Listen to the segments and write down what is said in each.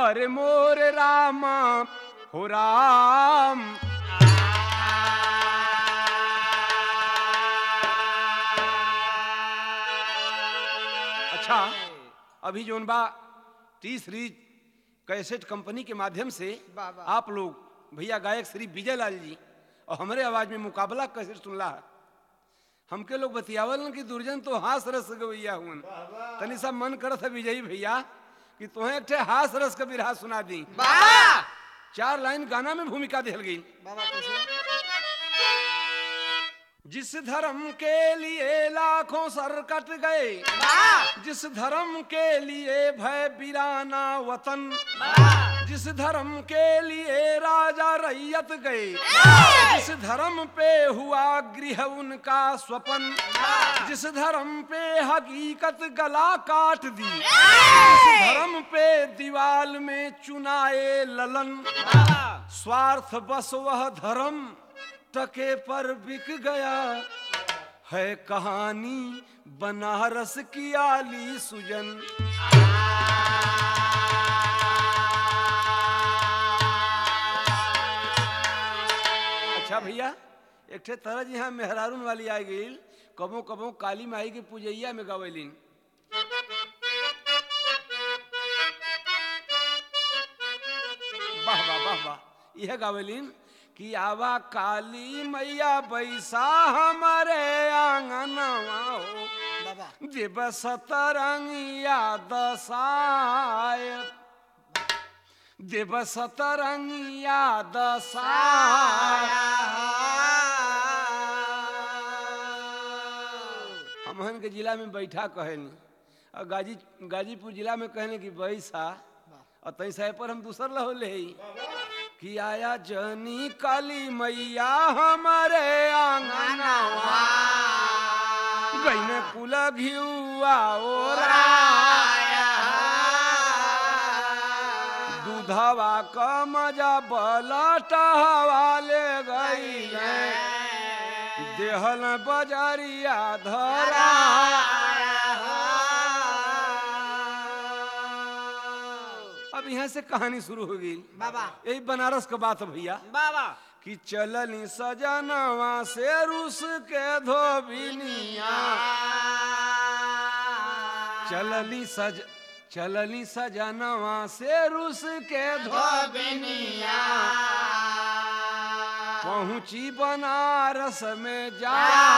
अरे मोर रामा हो राम अच्छा अभी जोन बा टी सीरीज कैसेट कंपनी के माध्यम से वाह, वाह। आप लोग भैया गायक श्री विजय लाल जी और हमारे आवाज में मुकाबला कैसेट सुनला है हमके लोग बतियावल न कि दुर्जन तो हास रस गवैया हुन तनी सा मन करत है विजयी भैया कि तुम्हें एक ठे हास रस का बिरहा सुना दी बाबा चार लाइन गाना में भूमिका दिहल गई बाबा कैसे जिस धर्म के लिए लाखों सर कट गए वाह जिस धर्म के लिए भय बिराना वतन वाह जिस धर्म के लिए राजा रैयत गए जिस धर्म पे हुआ गृह उनका स्वपन जिस धर्म पे हकीकत गला काट दी जिस धर्म पे दीवाल में चुनाए ललन स्वार्थ बस वह धर्म टके पर बिक गया है कहानी बनारस की आली सुजन अच्छा भैया एक ठे तरह जी यहाँ मेहरारून वाली आ गई कबो कबो काली माई के पूजैया में गवेलिन वाह वाह वाह वाह यह गावेलिन कि आवा काली मैया बैसा हमारे आंगनवा हो बाबा देव सतरंगिया दसाय देव सतरंगिया दसाय हमहन के जिला में बैठा कहनी और गाजी गाजीपुर जिला में कहने की बैसा और तई साहे पर हम दूसर लहो ले कि आया जनी काली मैया हमारे आंगनवा गईने कुल घिउआ ओरा दूधवा क मजा बलटवा ले गईले देहल बजरिया धरा अब यहाँ से कहानी शुरू हो गई बाबा यही बनारस का बात है भैया बाबा कि चलनी सजनवा से रूस के धोबिनिया चलनी सज चलनी सजनवा से रूस के धोबिनिया पहुंची बनारस में जा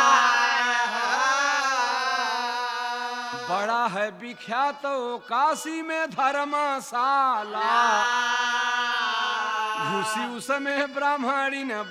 बड़ा है विख्यात वो काशी में धर्मशाला घुसी उसमें ब्राह्मणी ने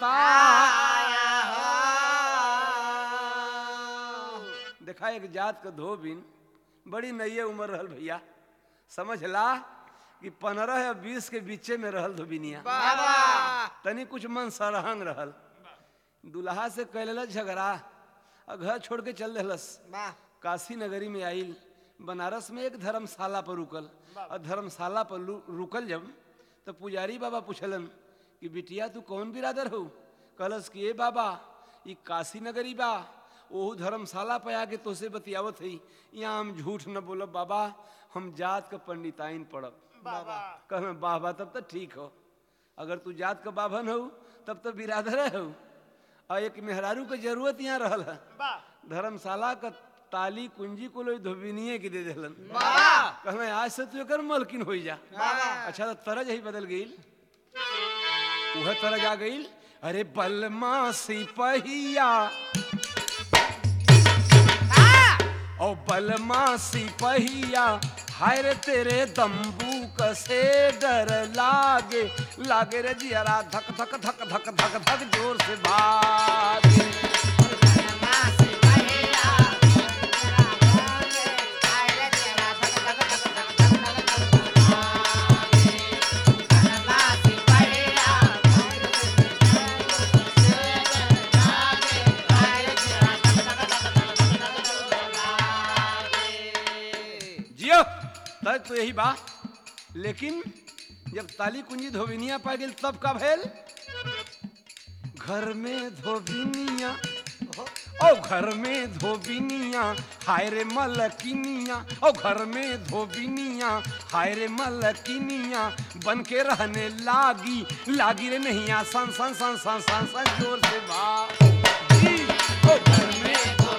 बताया देखा एक जात का धोबिन बड़ी नये उम्र रहल भैया समझ ला कि पंद्रह या बीस के बीचे में रहल धोबिनिया बाबा तनी कुछ मन सरहंग रहल दुल्हा से कैल झगड़ा और घर छोड़ के चल दिलस वाह काशी नगरी में आइल बनारस में एक धर्मशाला पर रुकल और धर्मशाला पर लु- रुकल जब तो पुजारी बाबा पूछलन कि बिटिया तू कौन बिरादर हो कहलस कि ए बाबा ई काशी नगरी बा ओहू धर्मशाला पे आके तोसे बतियावत है यहाँ हम झूठ न बोलब बाबा हम जात का पंडिताइन पढ़ब बाबा कहना बाबा तब तो ठीक हो अगर तू जात का बाभन हो तब तो बिरादर हो और एक मेहरारू के जरूरत यहाँ रहल है धर्मशाला का ताली कुंजी को लोग धोबिनिए के दे दिलन कहना आज से तू एकर मलकिन हो जा अच्छा तो तरज ही बदल गई वह तरज आ गई अरे बलमा सिपहिया ओ बलमा सिपहिया हाय रे तेरे दम्बू कसे डर लागे लागे रे जियरा धक धक धक धक धक धक जोर से भागे जियो तब तो यही बा लेकिन जब ताली कुंजी धोबिनिया पा गेल तब का भेल घर में धोबिनिया ओ घर में धोबिनिया हाय रे मलकिनिया ओ घर में धोबिनिया हाय रे मलकिनिया बन के रहने लागी लागी रे नहीं आ सन सन सन सन सन सन जोर से बा जी, ओ घर में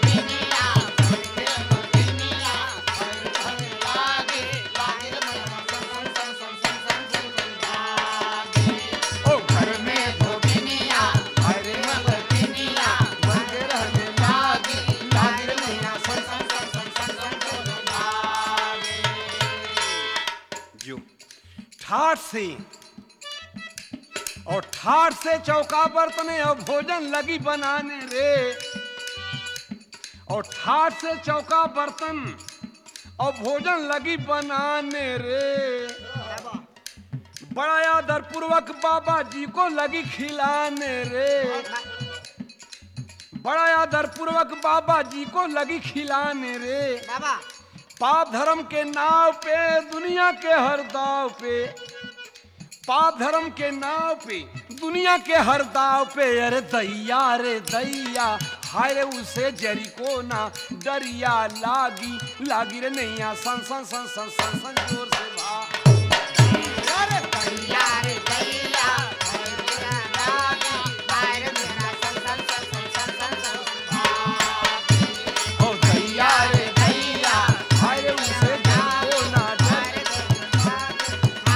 ओ घर में धोबिनिया हाय रे मलकिनिया बन के रहने लागी लागी रे नहीं आ सन सन सन सन सन सन जोर से भागे। जो ठाठ से और ठाठ से चौका बर्तने और भोजन लगी बनाने रे और ठाठ से चौका बर्तन और भोजन लगी बनाने रे बड़ा आदर पूर्वक बाबा जी को लगी खिलाने रे बड़ा आदर पूर्वक बाबा जी को लगी खिलाने रे बाबा पाप धर्म के नाव पे दुनिया के हर दाव पे पाप धर्म के नाव पे दुनिया के हर दाव पे अरे दैया रे दैया हाय रे उसे जरी को ना डरिया लागी लागी रे नैया सन सन सन सन सन सन जोर से भा अरे दैया रे दैया ओ दैया रे दैया हाय रे उसे जरी को ना डरिया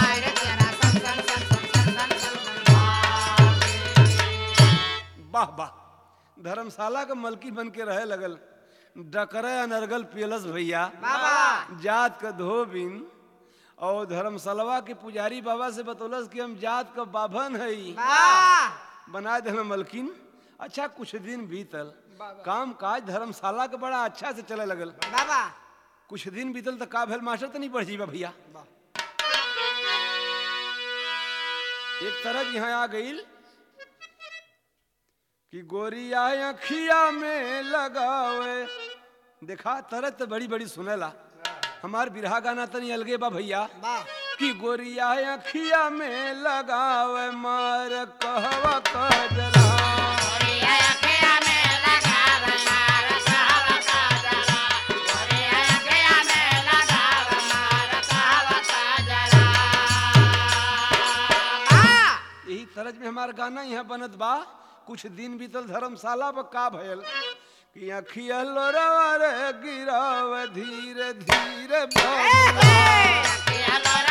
वाह वाह धर्मशाला का मलकी बन के रहे लगल डकरे अनर्गल पियलस भैया बाबा जात का धोबिन और धर्मशालवा के पुजारी बाबा से बतौलस कि हम जात का बाभन है बाबा बना दे मलकिन अच्छा कुछ दिन बीतल काम काज धर्मशाला का बड़ा अच्छा से चले लगल बाबा कुछ दिन बीतल तो का भेल मास्टर तो नहीं बढ़ जीवा भैया एक तरह यहाँ आ गई कि गोरिया अखिया में लगावे देखा तरह तो बड़ी बड़ी सुनेला हमार बिरहा गाना तो नहीं अलगे बा भैया बा कि गोरिया अखिया में लगावे मार कहवा कजरा यही तरज में हमार गाना यहाँ बनत बा कुछ दिन बीतल धर्मशाला पर का भयल कि अखिया लोरवा रे गिराव धीरे धीरे बबुआ।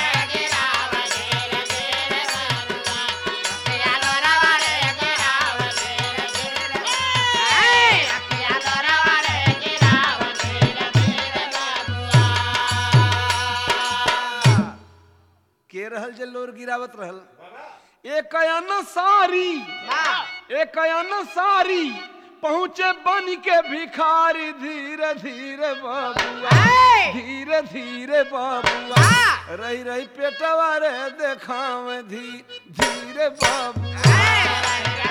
के रहल जे लोर गिरावत रहल एक अयन सारी एक अयन सारी पहुँचे बन के भिखारी धीरे धीरे बबुआ धीरे धीरे बबुआ रही रही पेटवा रे देखाव धी धीरे बबुआ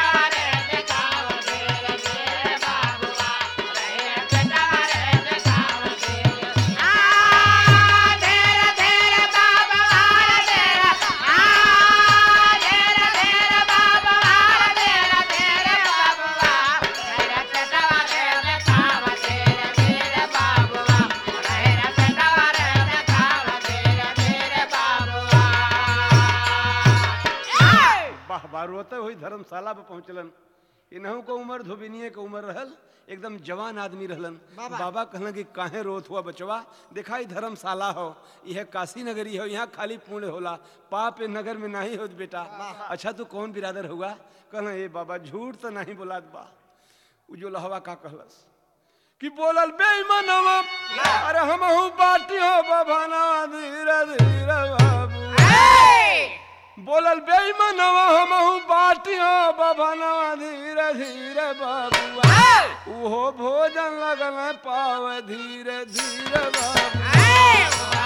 वाह वाह रोते हुई धर्मशाला पे पहुंचलन इनहू को उम्र धोबिनिए के उम्र रहल एकदम जवान आदमी रहलन बाबा। बाबा कहलन कि काहे रोत हुआ बचवा देखा ई धर्मशाला हो यह काशी नगरी हो यहाँ खाली पुण्य होला पाप ए नगर में नहीं होत बेटा अच्छा तू कौन बिरादर हुआ कहला ए बाबा झूठ तो नहीं बोलात बा उ जो लहवा का कहलस कि बोलल बेईमानवा अरे हमहू बाटी हो बाभानवा धीरे धीरे बाबू बोलल बेईमानवा हमहू बाटी हो बाभानवा धीरे धीरे बाबुआ उहो भोजन लगल पाव धीरे धीरे बाबू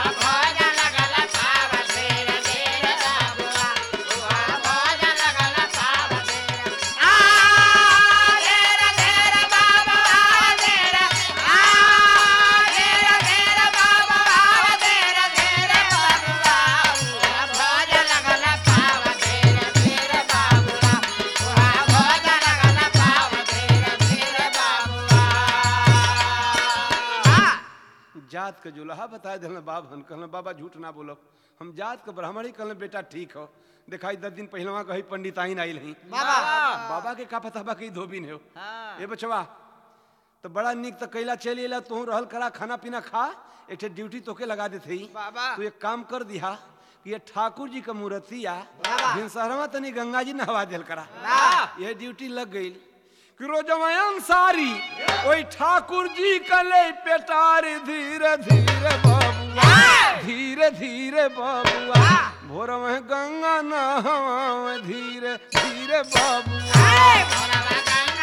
जात के जुलहा बता दिल बाब हम कहल बाबा झूठ ना बोलो हम जात के ब्राह्मण ही कहल बेटा ठीक हो दिखाई दस दिन पहलवा कही पंडिताइन आइल ही बाबा बाबा के का पता बा कि धोबिन हो हाँ ए बचवा तो बड़ा निक तो कैला चली अला तू रहल करा खाना पीना खा एक ठे ड्यूटी तोके लगा देते ही बाबा तू एक काम कर दिया कि ये ठाकुर जी का मूर्तिया बाबा। भिनसरवा तनी गंगा जी नहवा दिल करा वाह ये ड्यूटी लग गई कि रोजमयन सारी ओई ठाकुर जी कले पेटार धीरे धीरे बबुआ धीरे धीरे बबुआ भोर में गंगा नहवा धीरे धीरे बबुआ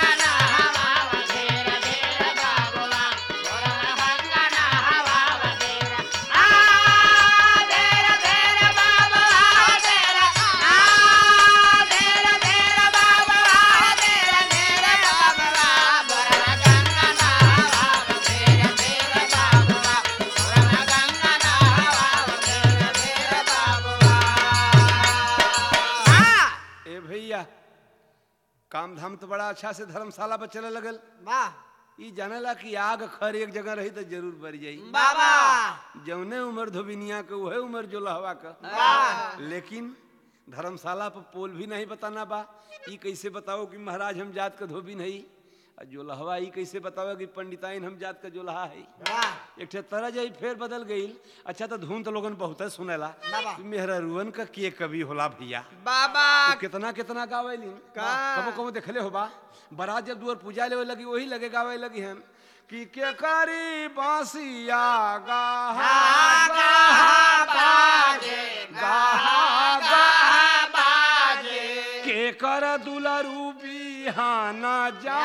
ए भैया काम धाम तो बड़ा अच्छा से धर्मशाला पर चले लगल ई जानेला कि आग खर एक जगह रही तो जरूर बढ़ जाई बाबा जौने उम्र धोबिनिया के वही उम्र जो लहवा का वाह। लेकिन धर्मशाला पर पोल भी नहीं बताना बा ई कैसे बताओ कि महाराज हम जात का धोबी नहीं और जो लहवा ई कैसे बताओ कि पंडिताइन हम जात का जो लहा है वाह एक ठे तरह जाई फेर बदल गई अच्छा तो धुन तो लोगन बहुत सुनेला बाबा। कि मेहरा रुअन का के कवि होला भैया बाबा तू कितना कितना गावेली का? कबो कबो देखले होबा बारात जब दुआर पूजा लेवे लगी वही लगे गावे लगी हम कि के करी बांसिया गाहा गाहा बाजे गाहा गाहा के कर दुलरू बिहाना जा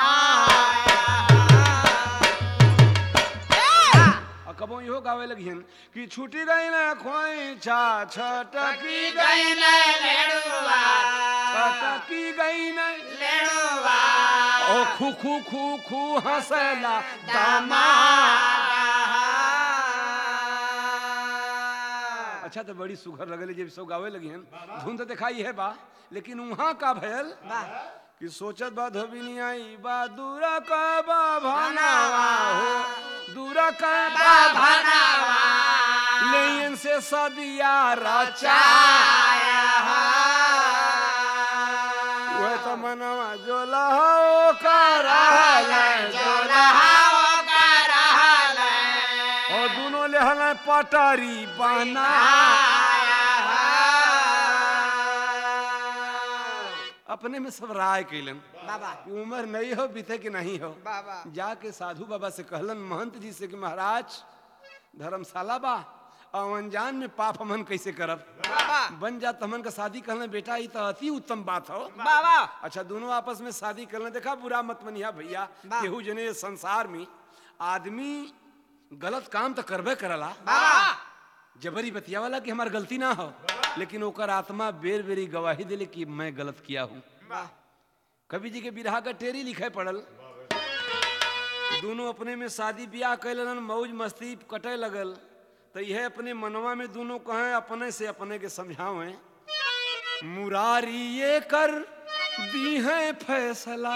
आ कबो इहो गावे लगी हन कि छूटी गई ना खोई छा छटकी गई छटकी गई ना ओ खू खू खू खू हंसला दामा अच्छा तो बड़ी सुघर लगल जब सब गावे लगी हन धुन तो दिखाई है बा लेकिन वहाँ का भयल कि सोचत बा धोबिनी आई बा दूरा का बा भनावा हो दूरा का बा भनावा लेन से सदिया रचा वह तो मनवा जो लहो का रहल जो और दोनों लेहल पटारी बना अपने में सब राय कैलन बाबा कि उम्र नहीं हो बीते कि नहीं हो बाबा जाके साधु बाबा से कहलन महंत जी से कि महाराज धर्मशाला बा और अनजान में पाप हमन कैसे करब बाबा बन जात हमन का शादी कहलन बेटा ये तो अति उत्तम बात हो बाबा अच्छा दोनों आपस में शादी करने देखा बुरा मत मनिया भैया वाह। केहू जने ये संसार में आदमी गलत काम तो करबे करला बाबा जबरी बतिया वाला कि हमार गलती ना हो लेकिन ओकर आत्मा बेर बेरी गवाही दिले कि मैं गलत किया हूँ वाह कवि जी के बिरहा का टेरी लिखे पड़ल दोनों अपने में शादी ब्याह कैलन मौज मस्ती कटे लगल तो यह अपने मनवा में दोनों कहें अपने से अपने के समझावे मुरारी ये कर दी है फैसला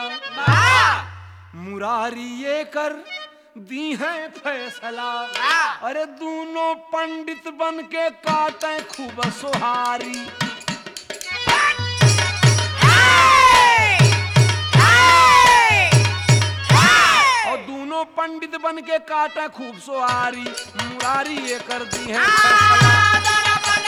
मुरारी ये कर दी है फैसला अरे दोनों पंडित बन के काटे खूब सुहारी और दोनों पंडित बन के काटे खूब सुहारी मुरारी ये कर दी है फैसला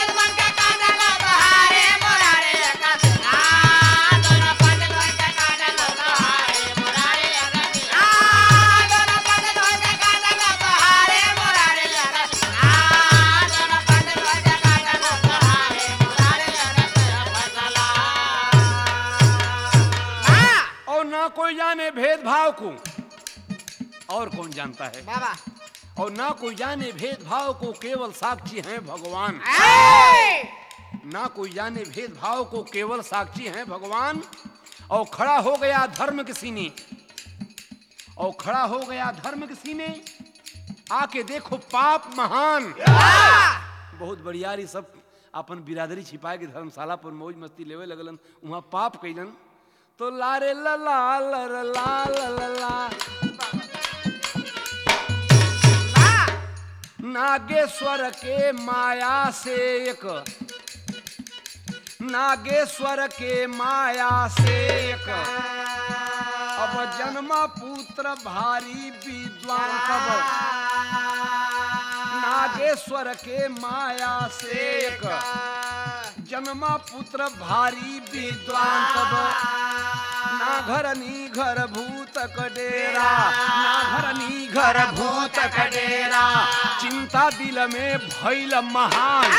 और ना कोई जाने भेदभाव को और कौन जानता है बाबा और ना कोई जाने भेदभाव को केवल साक्षी हैं भगवान ना कोई जाने भेदभाव को केवल साक्षी हैं भगवान और खड़ा हो गया धर्म के सीने और खड़ा हो गया धर्म के सीने आके देखो पाप महान बहुत बढ़ियारी सब अपन बिरादरी छिपाए के धर्मशाला पर मौज मस्ती लेवे लगलन वहाँ पाप कैलन तो लारे ला ला ला ला ला ला ला ला नागेश्वर के माया से एक नागेश्वर के माया से एक अब जन्मा पुत्र भारी विद्वान कब नागेश्वर के माया से एक जन्मा पुत्र भारी विद्वान तब ना घर नी घर भूत डेरा ना घर नी घर भूत डेरा चिंता दिल में भैल महान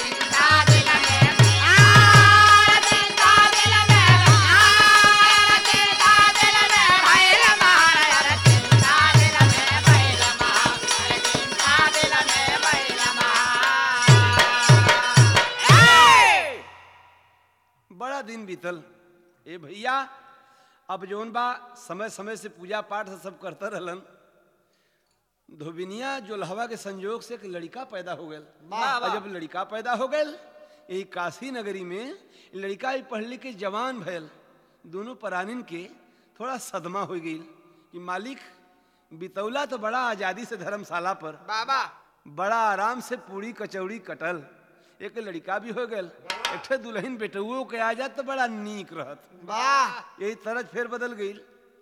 बड़ा दिन बीतल ए भैया अब जौन बा समय समय से पूजा पाठ से सब करते रहलन धोबिनिया जोलहवा के संयोग से एक लड़का पैदा हो गल वाह, वाह। और जब लड़का पैदा हो गल यही काशी नगरी में लड़का ही पढ़ लिख के जवान भयल दोनों परानिन के थोड़ा सदमा हो गई कि मालिक बितौला तो बड़ा आजादी से धर्मशाला पर बाबा बड़ा आराम से पूरी कचौड़ी कटल एक लड़का भी हो गल एक ठे दुल्हन बेटुओ के आ जात तो बड़ा नीक रहत वाह यही तरज फिर बदल गई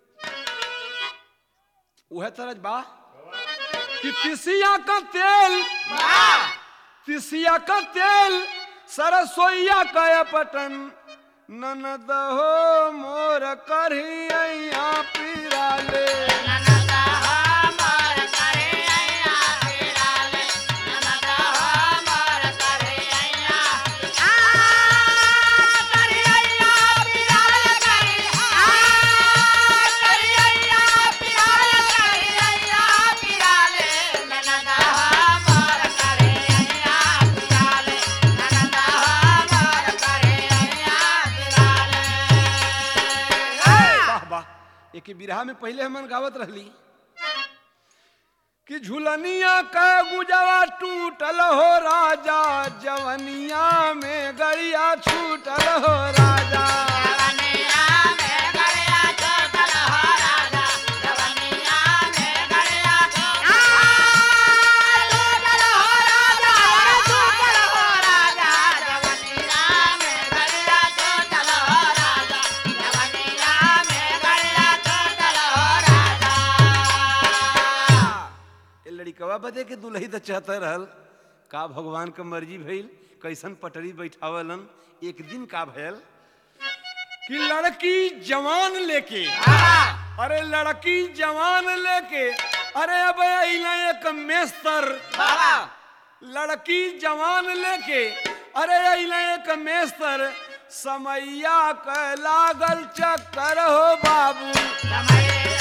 वह तरज बा कि तिसिया का तेल तिसिया का तेल सरसोईया का पटन ननद हो मोर करहिया पिराले वाह वाह एक बिरहा में पहले हमन गावत रहली कि झुलनिया का गुजवा टूटल हो राजा जवनिया में गड़िया छूटल हो राजा ए लड़कवा बदे के दुल्ही तो चाहते रहल का भगवान के मर्जी भइल कैसन पटरी बैठावलन एक दिन का भयल कि लड़की जवान लेके अरे लड़की जवान लेके अरे अब अइला एक मेस्तर लड़की जवान लेके अरे अइला एक मेस्तर समैया क लागल चक्कर हो बाबू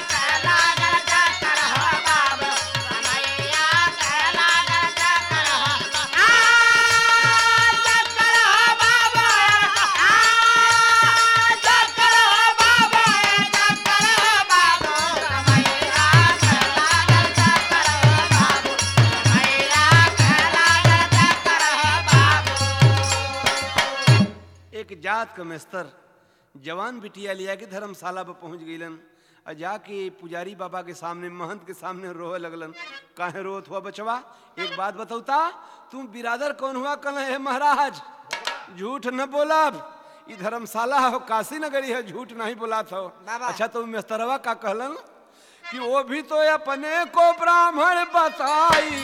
एक जात का मेस्तर जवान बिटिया लिया के धर्मशाला पर पहुंच गईलन आ जाके पुजारी बाबा के सामने महंत के सामने रोए लगलन काहे रोत हुआ बचवा एक बात बतौता तुम बिरादर कौन हुआ कल है महाराज झूठ न बोलब ई धर्मशाला हो काशी नगरी है झूठ नहीं बोला था बाबा। अच्छा तो मेस्तरवा का कहलन कि वो भी तो अपने को ब्राह्मण बताई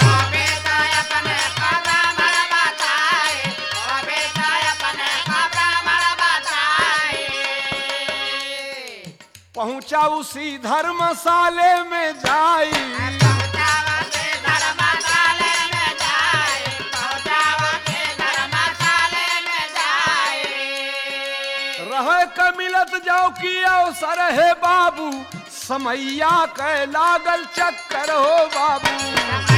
पहुंचा उसी धर्मशाले में जाई रह के मिलत जाओ की अवसर है बाबू समैया के लागल चक्कर हो बाबू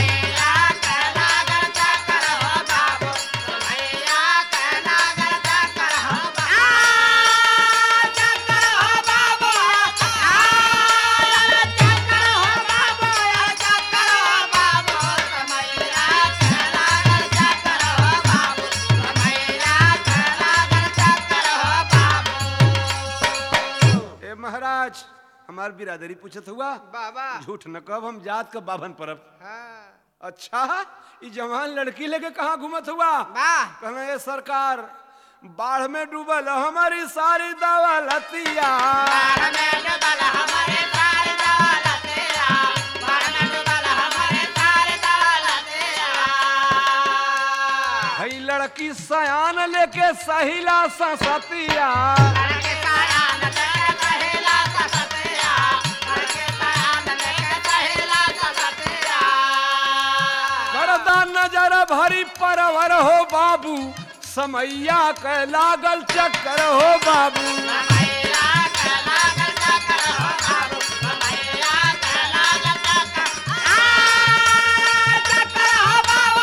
ए महाराज हमार बिरादरी पूछत हुआ बाबा झूठ न कब हम जात का बाभन परब हाँ अच्छा ई जवान लड़की लेके कहाँ घूमत हुआ वाह कहना ये सरकार बाढ़ में डूबल हमारी सारी दौलतिया बाढ़ में डूबल हमारे सारे दौलतिया बाढ़ में डूबल हमारे सारे दौलतिया हई लड़की सयान लेके सहिला ससतिया लड़के साया नजर कहेला ससतिया लड़के साया नजर कहेला ससतिया करदा नजर भरी परवर हो बाबू समैया के लागल चक्कर हो बाबू मैया के लागल चक्कर हो बाबू मैया के लागल चक्कर आ चक्कर हो बाबू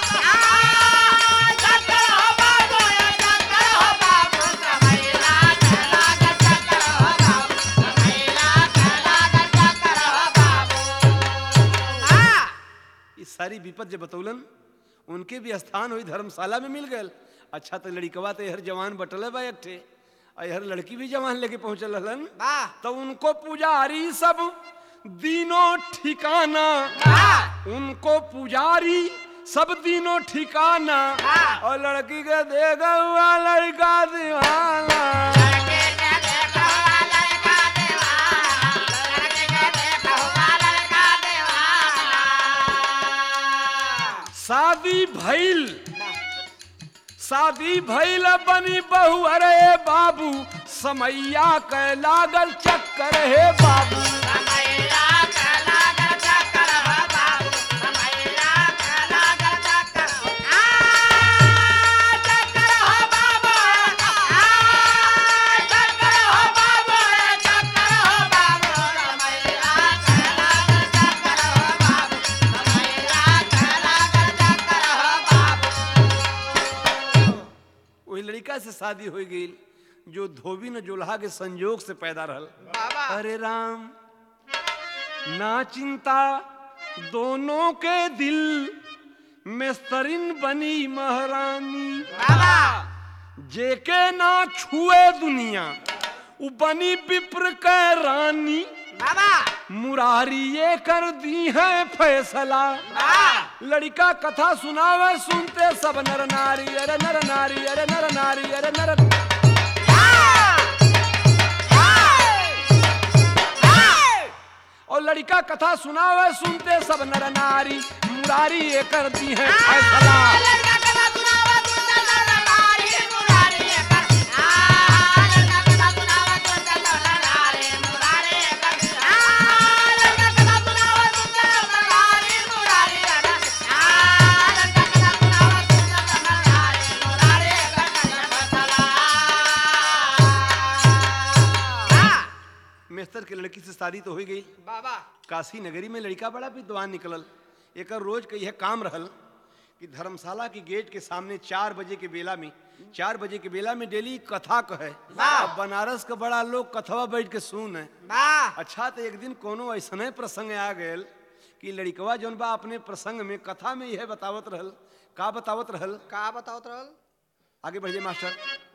आ चक्कर हो बाबू चक्कर हो बाबू मैया के लागल चक्कर हो बाबू मैया के लागल चक्कर हो बाबू हां ई सारी विपद जे बतौलन उनके भी स्थान हुई धर्मशाला में मिल गए अच्छा तो लड़कवा तो हर जवान बटल बा एक ठे और हर लड़की भी जवान लेके पहुंचल रहलन वाह तो उनको पुजारी सब दिनों ठिकाना वाह उनको पुजारी सब दिनों ठिकाना हाँ। और लड़की के देगा हुआ लड़का दीवाना लड़के के देखो लड़का दीवाना लड़के के देखो लड़का दीवाना शादी भइल शादी भइल बनी बहू अरे बाबू समैया के लागल चक्कर हे बाबू समैया के लागल चक्कर हो बाबू समैया के लागल चक्कर आ चक्कर हो बाबू आ चक्कर हो बाबू चक्कर हो बाबू समैया के लागल चक्कर हो बाबू समैया के लागल चक्कर हो बाबू वही लड़का से शादी हो गई जो धोबी न जोल्हा के संयोग से पैदा रहल बाबा अरे राम ना चिंता दोनों के दिल मेस्तरिन बनी महारानी बाबा जेके ना छुए दुनिया उ बनी विप्र के रानी बाबा मुरारी ये कर दी है फैसला बाबा लड़का कथा सुनावे सुनते सब नर नारी अरे नर नारी अरे नर नारी अरे नर और लड़का कथा सुनावे सुनते सब नर नारी मुरारी ये कर दी है फैसला मेस्तर के लड़की से शादी तो हो गई बाबा काशी नगरी में लड़का बड़ा विद्वान निकलल एक रोज के यह काम रहल कि धर्मशाला की गेट के सामने चार बजे के बेला में चार बजे के बेला में डेली कथा कहे वाह। अब बनारस के बड़ा लोग कथवा बैठ के सुन है वाह अच्छा तो एक दिन कोनो ऐसने प्रसंग आ गए कि लड़कवा जौन बा अपने प्रसंग में कथा में यह बतावत रहल का बतावत रहल का बताओ रहल आगे बढ़िए मास्टर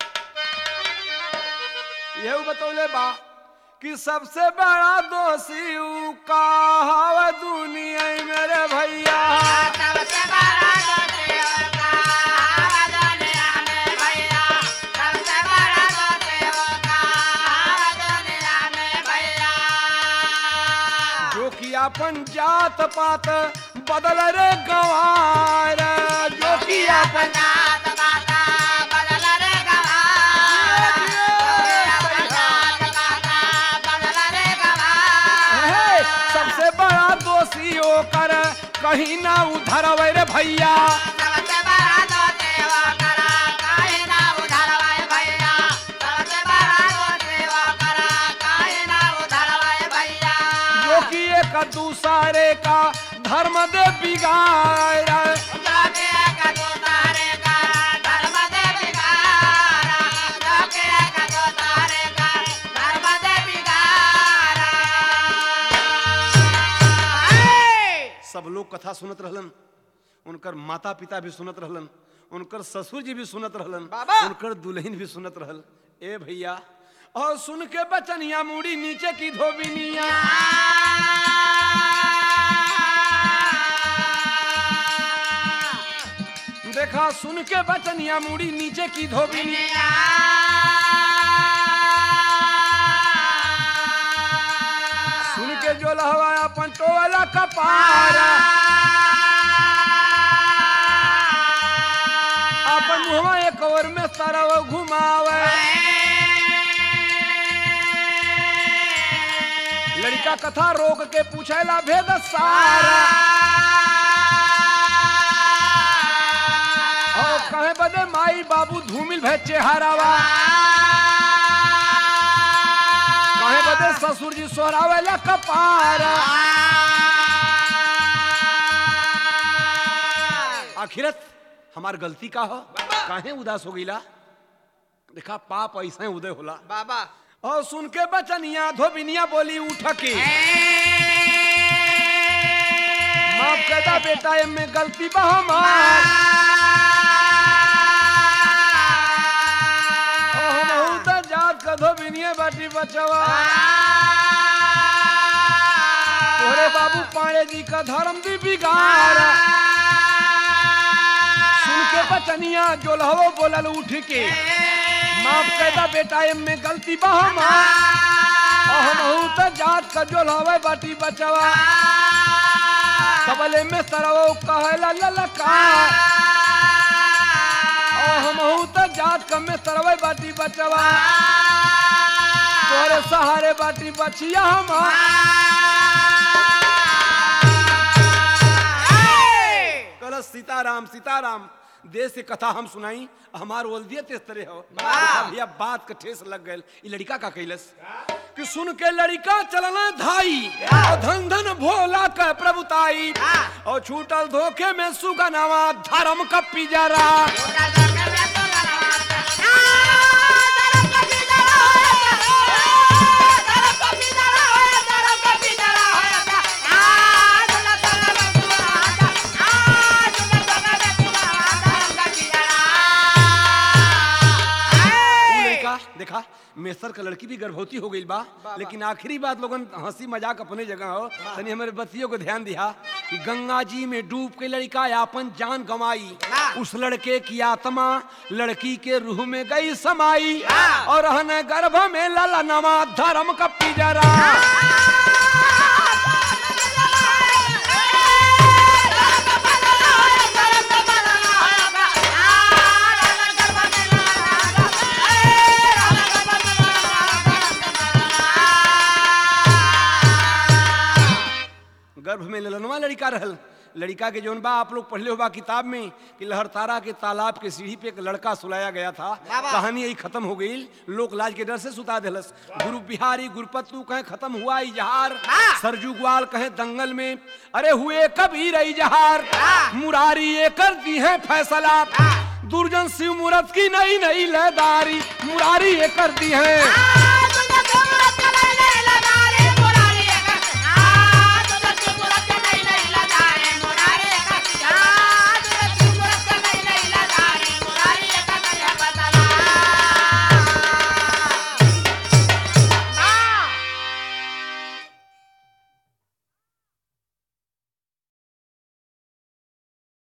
यह बतौले बा कि सबसे बड़ा दोषी ऊ का हवा दुनिया में मेरे भैया सबसे बड़ा दोषी होगा हवा दुनिया में भैया सबसे बड़ा दोषी होगा हवा दुनिया में भैया जो कि अपन जात पात बदल रे गवार जो कि अपन जात पाता बदल रे गवार जात पाता बदल रे है, गवार सबसे बड़ा दोषी होकर कहीं ना उधर रे भैया सबसे बड़ा दोषी होकर काहे ना उधरवाए भैया सबसे बड़ा दोषी होकर काहे ना उधरवाए भैया जो कि एक दूसरे का धर्म दे बिगाड़ जोके एक दूसरे का धर्म दे बिगाड़ा जोके एक दूसरे का धर्म दे बिगाड़ा सब लोग कथा सुनत रहलन उनकर माता पिता भी सुनत रहलन उनकर ससुर जी भी सुनत रहलन बाबा। उनकर दुल्हन भी सुनत रहल ए भैया और सुन के बचनिया मुड़ी नीचे की धोबिनिया देखा सुन के बचनिया मुड़ी नीचे की धोबिनी सुन के जो लहवा अपन टोला कपारा अपन मुहवा एक और में सरव घुमावे लड़का कथा रोक के पूछेला भेद सारा और कहे बदे माई बाबू धूमिल भे चेहरावा कहे बदे ससुर जी सोहरावेला कपारा आखिरत हमार गलती का हो काहे उदास हो गईला देखा पाप ऐसा उदय होला बाबा और सुन के बचनिया धोबिनिया बोली उठ के माफ करदा बेटा एमे गलती बा हमार ओ हमहू त जात का धोबिनिया बाटी बचवा तोरे बाबू पाड़े जी का धर्म दी बिगाड़ सुन के बचनिया जो लहवो बोलल उठ के माफ कैदा बेटा एमे गलती बा हमार और हमहू त जात का जो लहवे बाटी बचवा सबले में सरवो कहेला ललका और हमहू त जात का में सरवे बाटी बचवा तोरे सहारे बाटी बचिया हमार कल सीताराम सीताराम देश से कथा हम सुनाई हमार ओल्दियत इस तरह हो देखा भैया बात का ठेस लग गए ई लड़का का कैलस कि सुन के लड़का चलना धाई और धन धन भोला का प्रभुताई और छूटल धोखे में सुगनावा धर्म का पिजरा उ लड़का देखा मेसर का लड़की भी गर्भवती हो गई बा लेकिन आखिरी बात लोगन हंसी मजाक अपने जगह हो तनी हमारे बतियों को ध्यान दिया कि गंगा जी में डूब के लड़का अपन जान गंवाई उस लड़के की आत्मा लड़की के रूह में गई समाई और रहने गर्भ में लला नमा धर्म का पिजरा गर्भ में ललनवा लड़का रहल लड़का के जौन बा आप लोग पढ़ले होबा किताब में कि लहरतारा के तालाब के सीढ़ी पे एक लड़का सुलाया गया था कहानी यही खत्म हो गई लोक लाज के डर से सुता दिलस गुरु बिहारी गुरुपतु कहे खत्म हुआ इजहार सरजू ग्वाल कहे दंगल में अरे हुए कबीर इजहार मुरारी ये कर दी है फैसला दुर्जन शिव मूरत की नई नई लहदारी मुरारी ये कर दी है